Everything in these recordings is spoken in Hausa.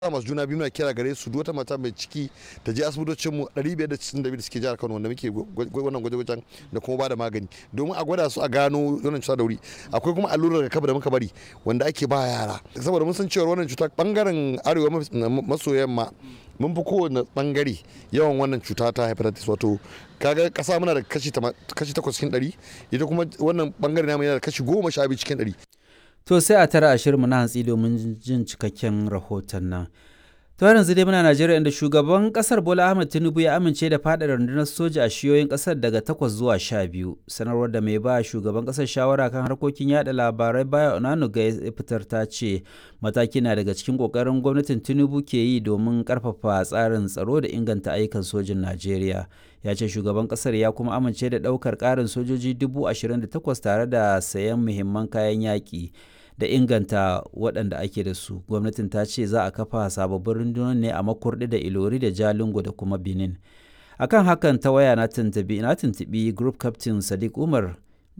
masu juna biyu muna kira gare su duk wata mata mai ciki ta je asibitocin mu 562 da suke jihar Kano wanda muke wannan gwaje-gwajen da kuma ba da magani domin a gwada su a gano wannan cuta da wuri akwai kuma allurar rigakafi da muka bari wanda ake ba yara saboda mun san cewa wannan cuta bangaren arewa maso yamma mun fi kowane bangare yawan wannan cuta ta hepatitis wato kaga kasa muna da kashi 8 cikin 100 ita kuma wannan bangare namu yana da kashi 12 cikin 100 To sai a tara ashirinmu na hantsi domin jin cikakken rahoton nan. To yanzu dai muna Najeriya inda shugaban kasar Bola Ahmed Tinubu ya amince da faɗa rundunar soja a shiyoyin kasar daga takwas zuwa sha biyu. Sanarwar da mai ba shugaban kasar shawara kan harkokin yada labarai baya Onanuga ya fitar ta ce mataki na daga cikin kokarin gwamnatin Tinubu ke yi domin karfafa tsarin tsaro da inganta ayyukan sojin Najeriya. Ya ce shugaban kasar ya kuma amince da ɗaukar ƙarin sojoji dubu ashirin da takwas tare da sayan muhimman kayan yaƙi. da inganta waɗanda ake da su gwamnatin ta ce za a kafa sababbin rundunar ne a makurdi da ilori da jalingo da kuma benin akan hakan ta waya na tuntubi na tuntubi group captain sadiq umar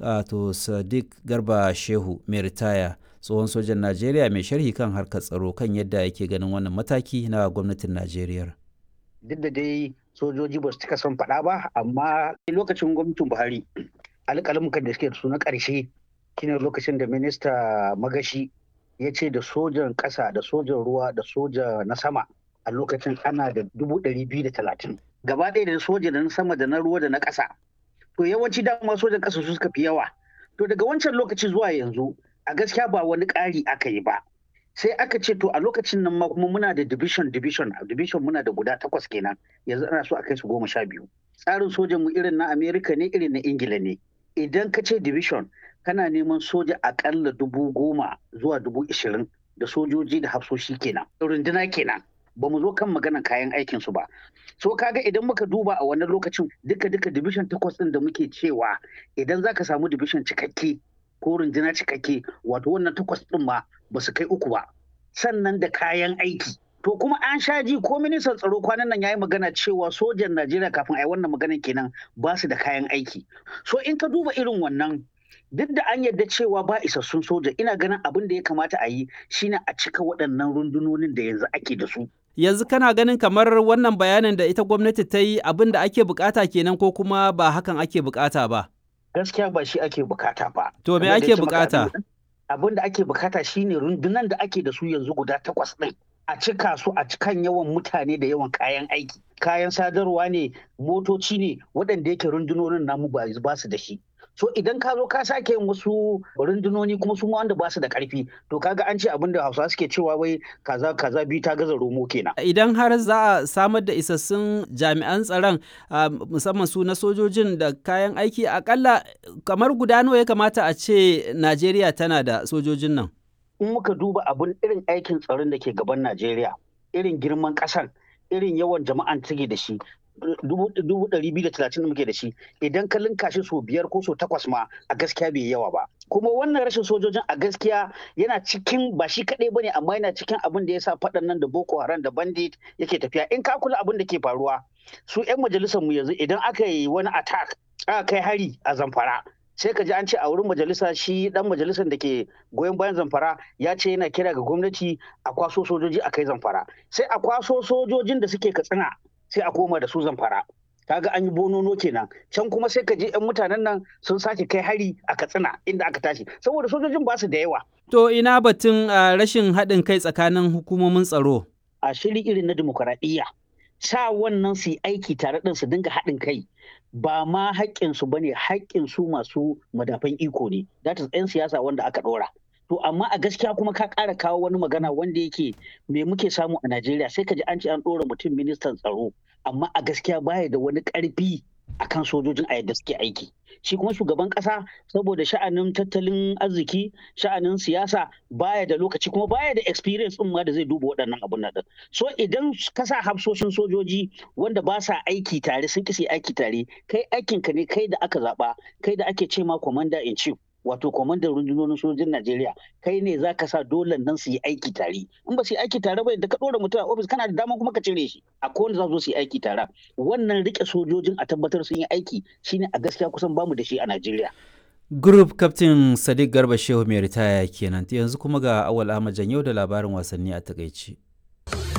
to sadiq garba shehu mai ritaya tsohon sojan najeriya mai sharhi kan harkar tsaro kan yadda yake ganin wannan mataki na gwamnatin najeriya duk da dai sojoji ba su cika son faɗa ba amma lokacin gwamnatin buhari alƙalamukan da suke da su na ƙarshe shine lokacin da minista magashi ya ce da sojan ƙasa da sojan ruwa da soja na sama a lokacin ana da dubu ɗari biyu da talatin gaba ɗaya da soja da na sama da na ruwa da na ƙasa to yawanci dama sojan ƙasa su suka fi yawa to daga wancan lokaci zuwa yanzu a gaskiya ba wani ƙari aka yi ba sai aka ce to a lokacin nan ma kuma muna da division division division muna da guda takwas kenan yanzu ana so a kai su goma sha biyu tsarin sojan mu irin na america ne irin na ingila ne idan ka ce division kana neman soja akalla dubu goma zuwa dubu ishirin da sojoji da hafsoshi kenan runduna kenan ba mu zo kan maganan kayan aikin su ba so kaga idan muka duba a wannan lokacin duka duka division takwas din da muke cewa idan zaka samu division cikakke ko runduna cikakke wato wannan takwas din ma ba su kai uku ba sannan da kayan aiki to kuma an sha ji ko ministan tsaro kwanan nan yayi magana cewa sojan Najeriya kafin a yi wannan maganan kenan ba su da kayan aiki so in ka duba irin wannan duk da an yarda cewa ba isassun soja ina ganin abin da ya kamata a yi shine a cika waɗannan rundunonin da yanzu ake da su yanzu kana ganin kamar wannan bayanin da ita gwamnati ta yi abin da ake bukata kenan ko kuma ba hakan ake bukata ba gaskiya ba shi ake bukata ba to me ake bukata abin da ake bukata shine rundunan da ake da su yanzu guda takwas ɗin a cika su a cikan yawan mutane da yawan kayan aiki kayan sadarwa ne motoci ne waɗanda yake rundunonin namu ba su da shi so idan ka zo ka sake yin wasu rundunoni kuma su wanda ba su da karfi to kaga an ce abin da hausa suke cewa wai kaza kaza biyu ta gaza romo kenan idan har za a samar da isassun jami'an tsaron musamman su na sojojin da kayan aiki akalla kamar guda nawa ya kamata a ce najeriya tana da sojojin nan in muka duba abin irin aikin tsaron da ke gaban najeriya irin girman ƙasar irin yawan jama'an take da shi dubu ɗari biyu da talatin da muke da shi idan ka linka shi so biyar ko so takwas ma a gaskiya bai yawa ba kuma wannan rashin sojojin a gaskiya yana cikin ba shi kaɗai bane amma yana cikin abin da ya sa faɗan nan da boko haram da bandit yake tafiya in ka kula abin da ke faruwa su 'yan majalisar mu yanzu idan aka yi wani attack aka kai hari a zamfara sai ka ji an ce a wurin majalisa shi dan majalisar da ke goyon bayan zamfara ya ce yana kira ga gwamnati a kwaso sojoji a kai zamfara sai a kwaso sojojin da suke katsina sai a koma da su zamfara kaga an yi bonono kenan can kuma sai ka je yan mutanen nan sun sake kai hari a katsina inda aka tashi saboda sojojin ba su da yawa to ina batun rashin haɗin kai tsakanin hukumomin tsaro a shiri irin na dimokuraɗiyya sa wannan su yi aiki tare ɗin su dinga haɗin kai ba ma haƙƙinsu ba ne haƙƙinsu masu madafan iko ne that is 'yan siyasa wanda aka ɗora to amma a gaskiya kuma ka ƙara kawo wani magana wanda yake me muke samu a Najeriya sai ka ji an ce an ɗora mutum ministan tsaro amma a gaskiya baya da wani ƙarfi akan sojojin a yadda suke aiki shi kuma shugaban ƙasa saboda sha'anin tattalin arziki sha'anin siyasa baya da lokaci kuma baya da experience ɗin ma da zai duba waɗannan abun nan so idan ka sa hafsoshin sojoji wanda ba sa aiki tare sun kisi aiki tare kai aikinka ne kai da aka zaɓa kai da ake ce ma commander in chief wato kwamandan rundunonin sojojin Najeriya kai ne za ka sa dole nan su yi aiki tare in ba su yi aiki tare ba da ka ɗora mutum a ofis kana da dama kuma ka cire shi a kowane za su yi aiki tare wannan rike sojojin a tabbatar sun yi aiki shine a gaskiya kusan bamu da shi a Najeriya Group Captain Sadiq Garba Shehu mai ritaya kenan yanzu kuma ga Awal Ahmad Janyo da labarin wasanni a takaici.